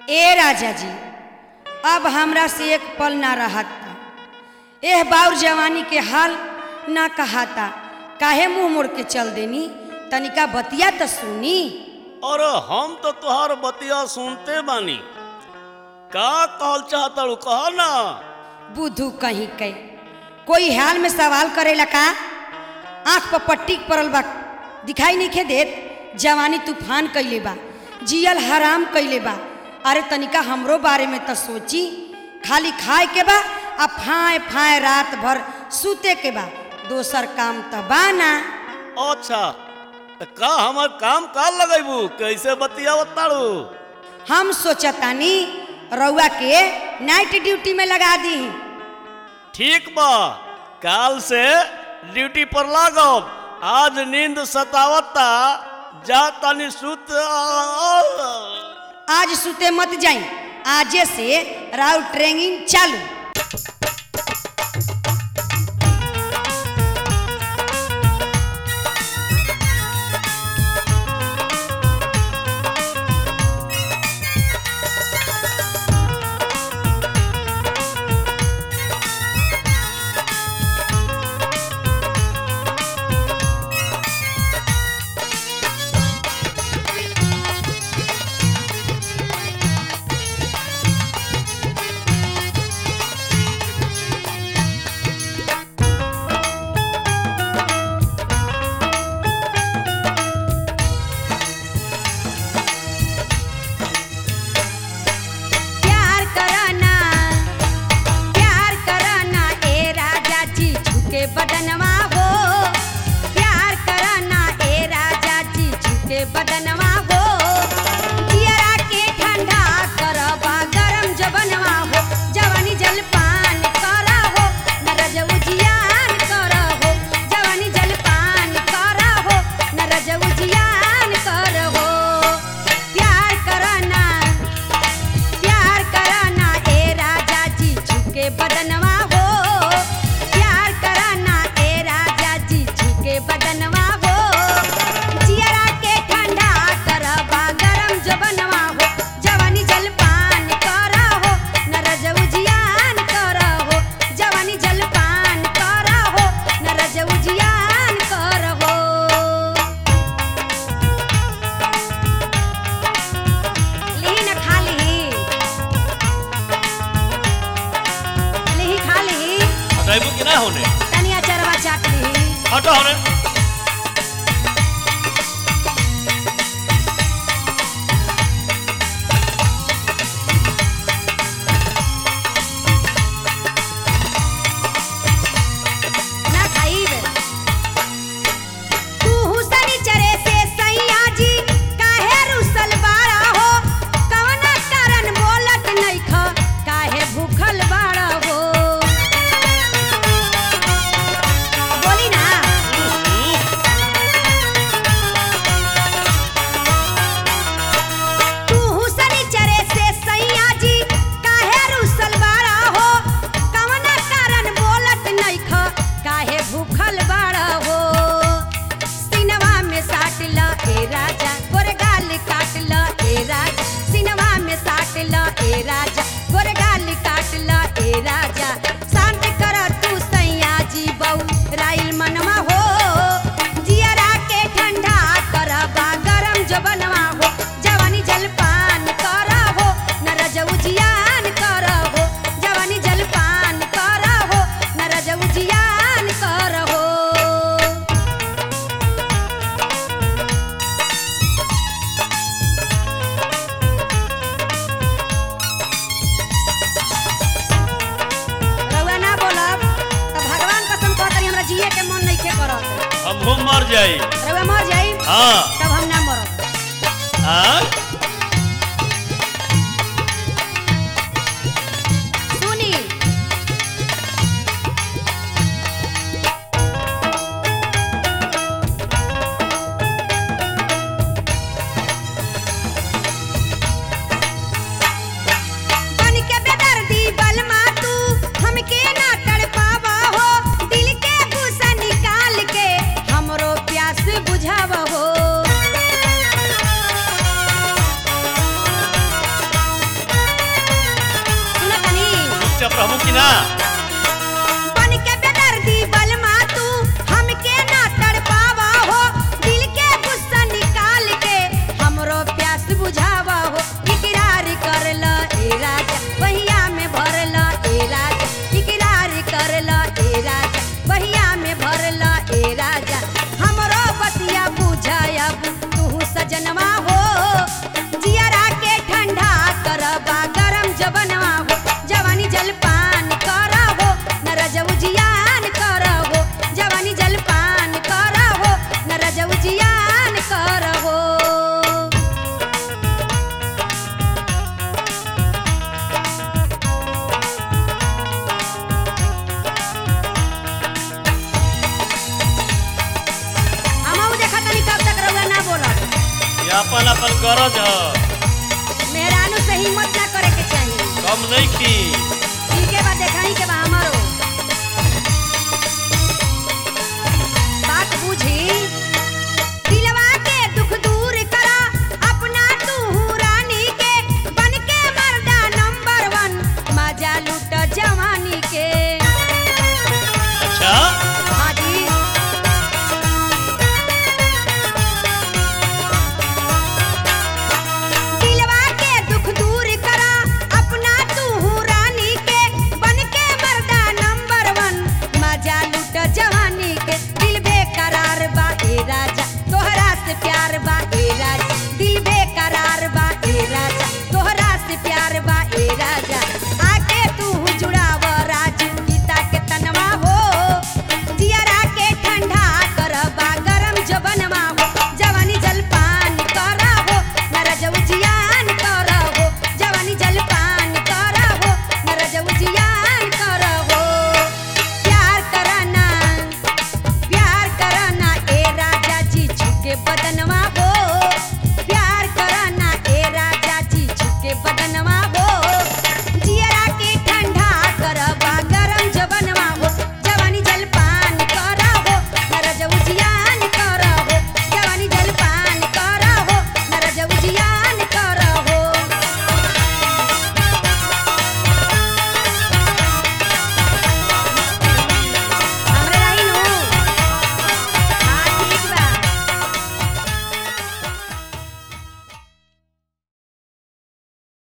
ए राजा जी अब हमरा से एक पल ना रहता एह बाउर जवानी के हाल ना कहाता काहे मुंह मोड़ के चल देनी तनिका बतिया तो सुनी अरे हम तो तुहार बतिया सुनते बानी का कहल चाहतड़ू कह ना बुद्धू कहीं के कोई हाल में सवाल करेला का आंख पर पट्टी पड़ल बा दिखाई नहीं खे देत जवानी तूफान कैले बा जियल हराम कैले बा अरे तनिका हमरो बारे में तो सोची खाली खाए के बा आ फाए फाए रात भर सूते के बा दोसर काम तो बा ना अच्छा त का हमर काम का लगैबू कैसे बतिया बताड़ू हम सोचतानी रउआ के नाइट ड्यूटी में लगा दी ठीक बा काल से ड्यूटी पर लागब आज नींद सतावता जा तनी सुत आज सुते मत जाई आजे से राउ ट्रेनिंग चालू प्यार कराना प्यार कराना ए राजा जी झुके बदनवा हो प्यार कराना ए राजा जी झुके बदनवा हो जियरा के ठंडा करबा गरम जबनवा हो जवानी जलपान करा हो नरज उजियान करा हो जवानी जलपान करा हो नरज उजियान कर हो प्यार कराना प्यार कराना ए राजा जी झुके बदनवा हो प्यार कराना ए राजा जी झुके बदनवा हो जियरा के ठंडा करबा गरम जबनवा हो जवानी जलपान करा हो नरज उजियान करा हो जवानी जलपान करा हो नरज उजियान कर हो लिही न खा लिही लिही खा लिही हटाइबू कि ना होने तनिया चरवा चाट लिही हटो होने ना खाइब तू हुसनी चरे से सैया जी काहे रुसल बाड़ा हो कवना कारण बोलत नइख काहे भूखल बाड़ा हो बोली ना तू हुसनी चरे से सैया जी काहे रुसल बाड़ा हो कवना कारण बोलत नइख काहे भूखल बाड़ा हो सिनवा में साट ल ए राजा गोरे गाल काट ल ए राजा सिनवा में साट ल ए राजा गोरे गाल काट ल ए राजा शांत कर तू सैया जी बहू राइल मनवा हो जियरा के ठंडा करबा गरम जबनवा हो जवानी जलपान करा हो नरज उजियान करा हो जवानी जलपान करा हो नरज उजियान कर हो रउआ ना बोलब त भगवान कसम कहतरी हमरा जिए के मन नइखे करत हम हम मर जाई रउआ मर जाई हाँ तब हम ना मरब हाँ सुनी बन के बेदर्दी बलमा तू हमके ना तड़पावा हो दिल के गुस्सा निकाल के हमरो प्यास बुझावा हो अपन अपन गरज ह मेहरानू से हिम्मत ना करे के चाहिए कम नहीं की इनके बाद देखाई के बा हमारो बात बुझी